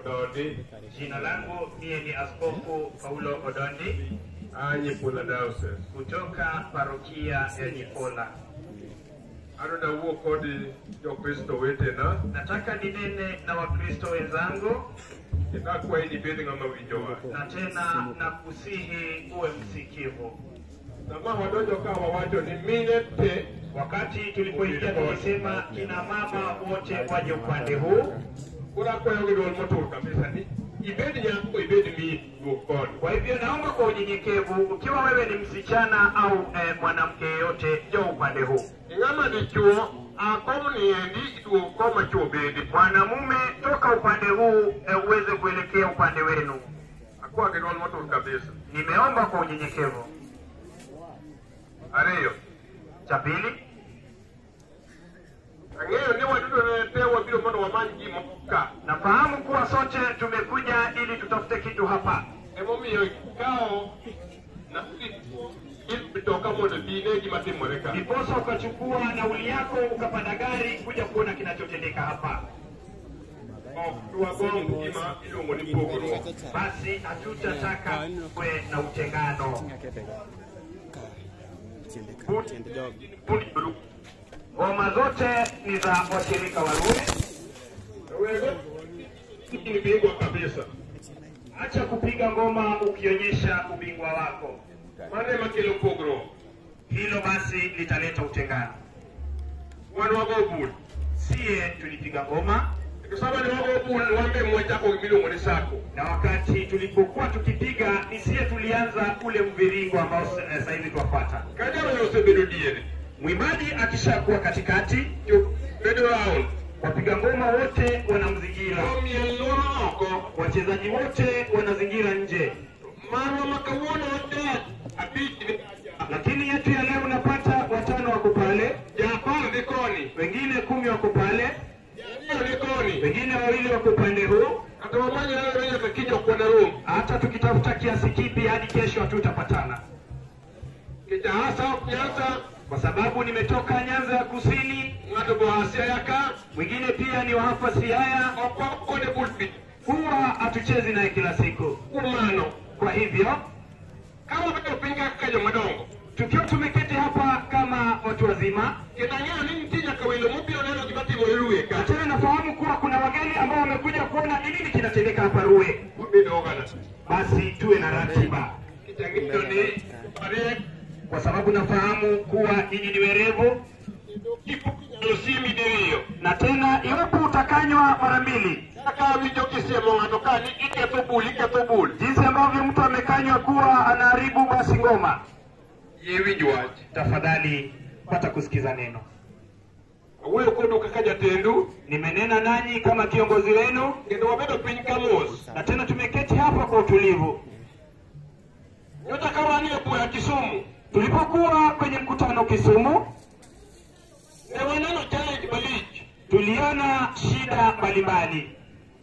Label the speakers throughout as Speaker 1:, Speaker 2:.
Speaker 1: Odondi,
Speaker 2: Jina langu mie ni Askofu Paulo Odondi
Speaker 1: Anyipula Diocese.
Speaker 2: kutoka parokia ya Nyipola.
Speaker 1: Adwa nawuo kod jokristo wetena
Speaker 2: Nataka ninene na Wakristo wenzangu
Speaker 1: kendo akwayi ni ibed ng'ama winjowa.
Speaker 2: na tena nakusihi uwe msikivu.
Speaker 1: Sama wadonjo ka wawacho ni mine te
Speaker 2: Wakati tulipoingia tulisema kina mama wote waje upande huu.
Speaker 1: koro akwayo gi duol motur kabisa ni ibed nyako ibed mi duog koni.
Speaker 2: Kwa hivyo naomba kwa unyenyekevu, ukiwa wewe ni msichana au eh, mwanamke yeyote, njoo upande huu.
Speaker 1: Ing'ama dichuo akom niendi iduog koma chuo bede.
Speaker 2: Mwanamume toka upande huu eh, uweze kuelekea upande wenu.
Speaker 1: Akwa gi duol motur kabisa.
Speaker 2: Nimeomba kwa unyenyekevu.
Speaker 1: Ariyo,
Speaker 2: Cha pili,
Speaker 1: ang'eyo ni waduto ne te wabiro mondo wamany gimo ka.
Speaker 2: nafahamu kuwa sote tumekuja ili tutafute kitu hapa,
Speaker 1: Emomiyo ikawo na mtoka mondo dine gima timore ka.
Speaker 2: ndiposa ukachukua nauli yako ukapanda gari kuja kuona kinachotendeka hapa.
Speaker 1: Ok dwagomb gima iluongo ni pogruok.
Speaker 2: Basi hatutataka kuwe na utengano.
Speaker 1: Pund jolup.
Speaker 2: Ngoma zote ni za washirika wa Rumi.
Speaker 1: Wego ni bingwa kabisa.
Speaker 2: Acha kupiga ngoma ukionyesha ubingwa wako,
Speaker 1: Mano ema kelo pogruok.
Speaker 2: hilo basi litaleta utengano.
Speaker 1: Wan wago bul.
Speaker 2: Sie tulipiga ngoma
Speaker 1: To sama ne wago bul wambe mwachako gimiluongo ni sako.
Speaker 2: na wakati tulipokuwa tukipiga ni sie tulianza ule mviringo ambao s- eh, sasa hivi twafuata.
Speaker 1: Ka jalo osebedo diere.
Speaker 2: Mwimbaji akishakuwa katikati,
Speaker 1: Jo bedo round.
Speaker 2: wapiga ngoma wote wanamzingira,
Speaker 1: Omiel loro oko.
Speaker 2: wachezaji wote wanazingira nje,
Speaker 1: Marwa ma kawuono tek. Abich ni
Speaker 2: lakini yetu ya leo unapata watano wako pale,
Speaker 1: japar dhi koni.
Speaker 2: wengine kumi wako pale,
Speaker 1: Jariyo ni koni.
Speaker 2: wengine wawili wako upande huu.
Speaker 1: Kata wamanye lalo nyaka kiny ok wanarom.
Speaker 2: Hata tukitafuta kiasi kipi hadi kesho hatutapatana,
Speaker 1: Nikech ahasa ok nyasa.
Speaker 2: kwa sababu nimetoka Nyanza ya Kusini,
Speaker 1: Ng'ato be ohasia ka.
Speaker 2: mwingine pia ni wa hapa Siaya.
Speaker 1: Ok wakone bul pi.
Speaker 2: Huwa hatuchezi naye kila siku.
Speaker 1: Kuom mano.
Speaker 2: Kwa hivyo
Speaker 1: Ka wabedo piny kaka jomadongo.
Speaker 2: tukiwa tumeketi hapa kama watu wazima,
Speaker 1: Kendo ang'eyo ni nitie nyaka welo mobiro neno gima timore Ruye
Speaker 2: na
Speaker 1: ka.
Speaker 2: tena nafahamu kuwa kuna wageni ambao wamekuja kuona ni nini kinatendeka hapa Ruwe,
Speaker 1: Wabedo oganda.
Speaker 2: basi tuwe na ratiba,
Speaker 1: Nikech ang'eyo ni mariek.
Speaker 2: kwa sababu nafahamu kuwa nyinyi ni werevu,
Speaker 1: Kipo nyalo siemi diriyo.
Speaker 2: na tena iwapo utakanywa mara mbili,
Speaker 1: Kaka awinjo kisiemo ng'ato ka ni iketho bul iketho bul.
Speaker 2: jinsi ambavyo mtu amekanywa kuwa anaharibu basi ngoma,
Speaker 1: Yie winj wach.
Speaker 2: tafadhali pata kusikiza neno.
Speaker 1: Awuoyo kodu kaka jatendu.
Speaker 2: Nimenena nanyi kama kiongozi wenu,
Speaker 1: Kendo wabedo piny ka mos.
Speaker 2: na tena tumeketi hapa kwa utulivu.
Speaker 1: Nyocha ka wan e bura Kisumu.
Speaker 2: Tulipokuwa kwenye mkutano Kisumu,
Speaker 1: Ne waneno challenge malich.
Speaker 2: tuliona shida mbalimbali.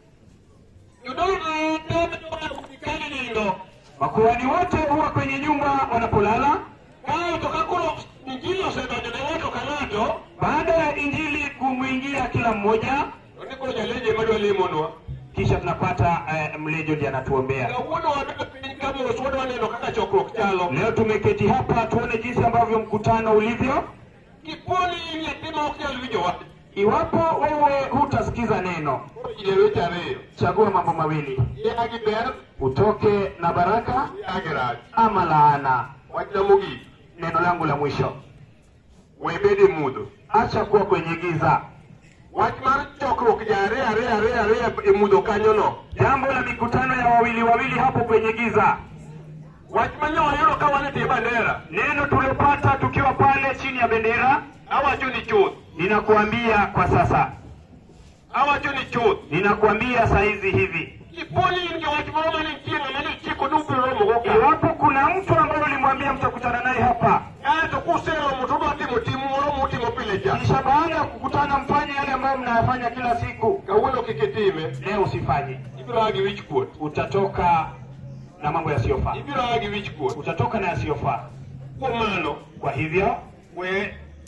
Speaker 1: Jodolo te bedo kani nindo.
Speaker 2: Makuhani wote huwa kwenye nyumba wanapolala.
Speaker 1: Kae to ka koro injili osedonjo ne ng'ato ka ng'ato.
Speaker 2: Baada ya injili kumwingia kila mmoja,
Speaker 1: To ni koro jaleje madwa lemonwa.
Speaker 2: kisha tunapata eh, mlejo ndiye anatuombea.
Speaker 1: Kawuono wabedo piny ka mos wadwa neno kaka chokruok chalo.
Speaker 2: Leo tumeketi hapa tuone jinsi ambavyo mkutano ulivyo.
Speaker 1: Kiponi in nyathi ma ok nyal winjo wach.
Speaker 2: Iwapo wewe hutasikiza neno,
Speaker 1: Koro ine weche ariyo.
Speaker 2: chagua mambo mawili:
Speaker 1: Ia gi ber,
Speaker 2: utoke na baraka
Speaker 1: ia gi rach.
Speaker 2: ama laana.
Speaker 1: Wachna mogik.
Speaker 2: Neno langu la mwisho,
Speaker 1: We bed e mudho.
Speaker 2: acha kuwa kwenye giza.
Speaker 1: Wach mar chokruok ja ariyo ariyo ariyo ariyo e mudho kanyono.
Speaker 2: Jambo la mikutano ya wawili wawili hapo kwenye giza,
Speaker 1: Wach manyo wayudo ka wan e tie bandera.
Speaker 2: neno tuliopata tukiwa pale chini ya bendera.
Speaker 1: Awacho ni chuth.
Speaker 2: Ninakuambia kwa sasa,
Speaker 1: Awacho ni chuth.
Speaker 2: ninakuambia saizi hivi,
Speaker 1: Kiponi in gi wach moro mane nitie ng'ama ne chiko ni ubiro romogo ka.
Speaker 2: iwapo kuna mtu ambaye ulimwambia mtakutana naye hapa,
Speaker 1: Kaeto kuseromo to udwa timo tim moro mutimo pile cha.
Speaker 2: kisha baada ya kukutana mfanye yale ambayo mnayafanya kila siku,
Speaker 1: Kawuono kik itime.
Speaker 2: leo usifanye,
Speaker 1: Ibiro a gi wich kuot.
Speaker 2: utatoka na mambo yasiyofaa,
Speaker 1: Ibiro a gi wich kuot.
Speaker 2: utatoka na yasiyofaa.
Speaker 1: Kuom mano,
Speaker 2: Kwa hivyo
Speaker 1: we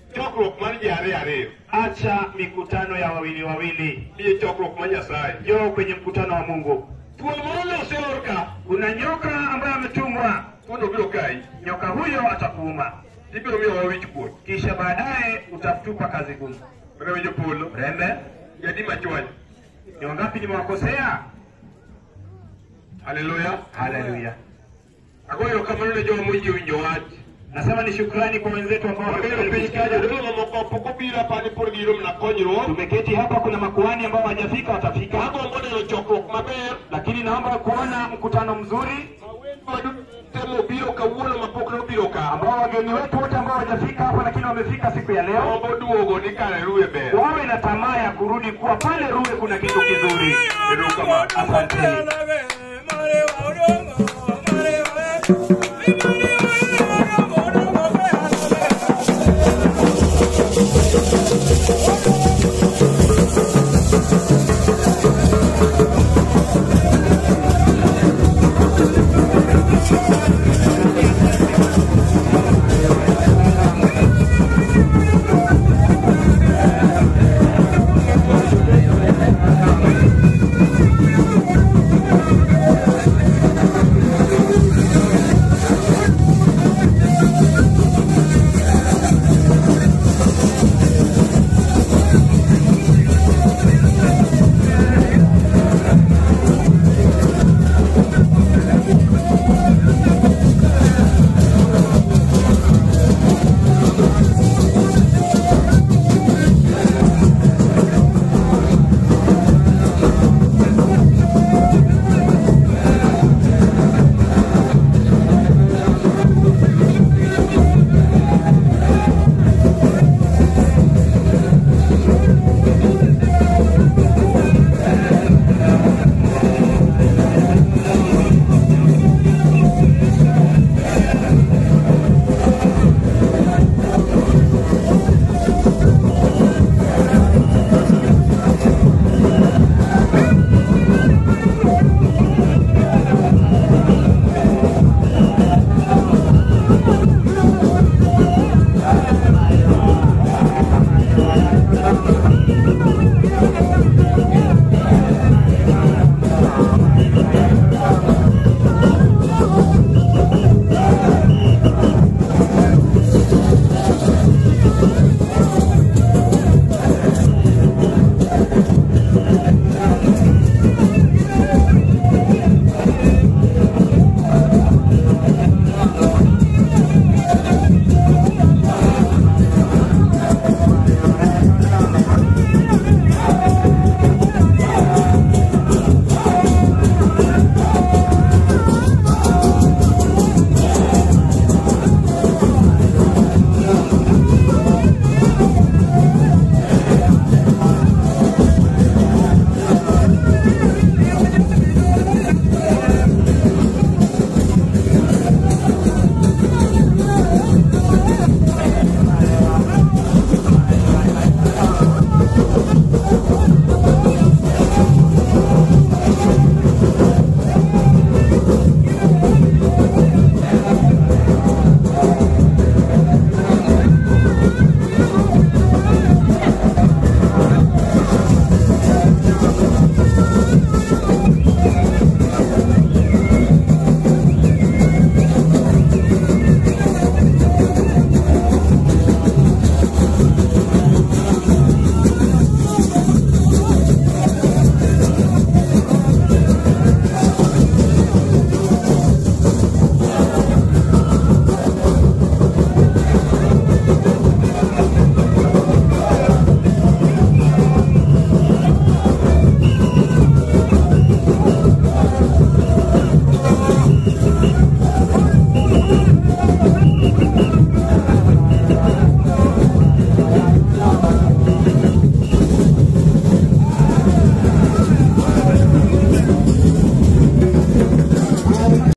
Speaker 1: chokruok mar ji ariyo ariyo
Speaker 2: acha mikutano ya wawili wawili,
Speaker 1: nie chokruok mar Nyasaye.
Speaker 2: njoo kwenye mkutano wa Mungu.
Speaker 1: Thuol moro noseor ka,
Speaker 2: Kuna nyoka ambaye ametumwa,
Speaker 1: thuono biro kayi,
Speaker 2: nyoka huyo atakuuma,
Speaker 1: ibiro miyowa wich kuot.
Speaker 2: kisha baadaye utatupa kazi gumu.
Speaker 1: Rewe jopolo,
Speaker 2: Rembe,
Speaker 1: jadi machwany.
Speaker 2: ni wangapi nimewakosea?
Speaker 1: Haleluya.
Speaker 2: Haleluya!
Speaker 1: Agoyo erokamano ne joma moyie winjo wach.
Speaker 2: Nasema ni shukrani kwa wenzetu ambao
Speaker 1: Wabiro piny
Speaker 2: wamesikia
Speaker 1: ka jodolo mamoko pok obiro apani pod giyudo mana konyruok.
Speaker 2: Tumeketi hapa, kuna makuhani ambao hawajafika, watafika,
Speaker 1: Agombo neno chokruok maber.
Speaker 2: lakini naomba kuona mkutano mzuri
Speaker 1: Temo biro kawuono mapok nobiro ka.
Speaker 2: ambao wageni wetu wote ambao hawajafika hapa, lakini wamefika siku ya leo,
Speaker 1: Gombo duogo ni kare ruwe ber.
Speaker 2: wawe na tamaa ya kurudi kuwa pale Ruwe kuna kitu kizuri.
Speaker 1: Erokamano.
Speaker 2: Asanteni.
Speaker 3: Mare wa udongo